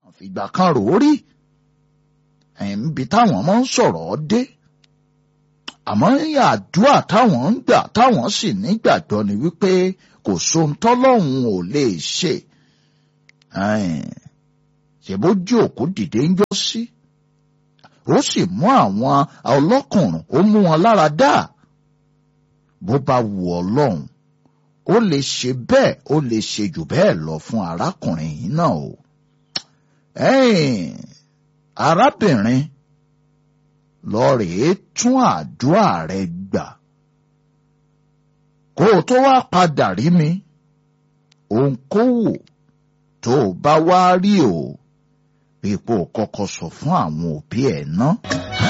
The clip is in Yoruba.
fìgbà kan rò ó rí ẹ̀ǹbi táwọn máa ń sọ̀rọ̀ dé àmọ́ àdúrà táwọn ń gbà táwọn sì nígbàgbọ́ ni wípé kò sóhun tọ́lọ́hun ò lè ṣe ṣèbójú òkú dìde ń jọ sí ó sì mú àwọn ọlọ́kùnrin ó mú wọn lára dá bó bá wù ọlọ́run ó lè ṣe bẹ́ẹ̀ ó lè ṣe jù bẹ́ẹ̀ lọ fún arákùnrin yìí náà o arábìnrin lọ rèé tún àdúrà rẹ gbà kó o tó wá padà rí mi ohunkóhùn tó o bá wá rí o ipò kọ́kọ́ sọ fún àwọn òbí ẹ̀ náà.